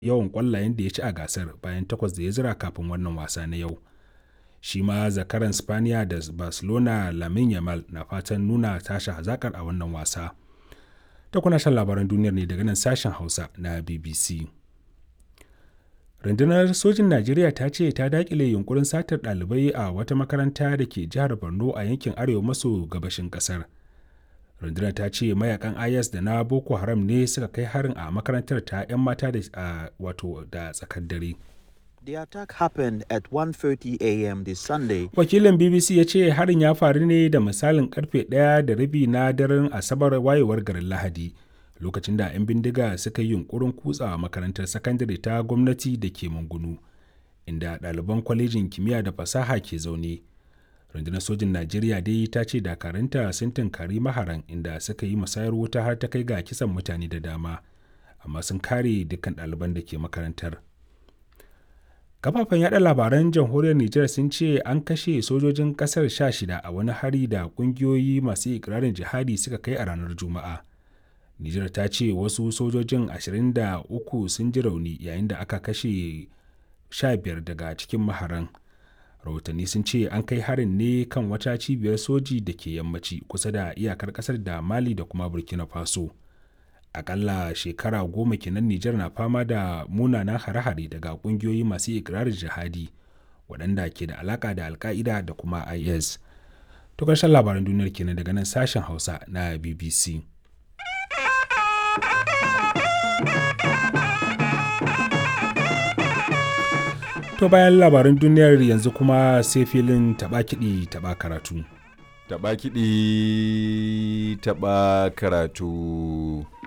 yawan ƙwallayen da ya ci a gasar bayan takwas da ya zira kafin wannan wasa na yau. Shi ma zakaran Spaniya da Barcelona Lamine Yamal na fatan nuna tashi hazakar a wannan wasa. Ta kuna shan labaran duniyar ne daga nan sashen Hausa na BBC. Rundunar sojin Najeriya ta ce ta dakile yunkurin satar ɗalibai a wata makaranta da ke jihar Borno a yankin arewa maso gabashin ƙasar. rundunar ta ce mayakan is da na boko haram ne suka kai harin a makarantar ta 'yan mata da wato da tsakar dare The attack happened at 1:30 a.m. this Sunday. wakilin bbc ya ce harin ya faru ne da misalin karfe ɗaya da rabi na daren asabar wayewar garin lahadi lokacin da 'yan bindiga suka yi yunkurin kutsa makarantar sakandare ta gwamnati da ke mungunu inda ɗaliban kwalejin kimiyya da fasaha ke zaune rundunar sojin najeriya dai ta ce dakaranta sun tunkari maharan inda suka yi musayar wuta har ta kai ga kisan mutane da dama amma sun kare dukkan ɗaliban da ke makarantar kafafen yada labaran jamhuriyar nijar sun ce an kashe sojojin kasar sha shida a wani hari da kungiyoyi masu ikirarin jihadi suka kai a ranar juma'a nijar ta ce wasu sojojin 23 sun ji rauni yayin da aka kashe 15 daga cikin maharan rahotanni sun ce an kai harin ne kan wata cibiyar soji da ke yammaci kusa da iyakar kasar da mali da kuma burkina faso akalla shekara goma kenan nijar na fama da munanan hare-hare daga kungiyoyi masu ikirarin jihadi waɗanda ke da alaka da alka'ida da kuma is to ƙarshen labaran duniyar kenan daga nan sashen hausa na bbc To bayan labaran duniyar yanzu kuma sai filin taɓa kiɗi taɓa karatu. Taɓa kiɗi taɓa karatu.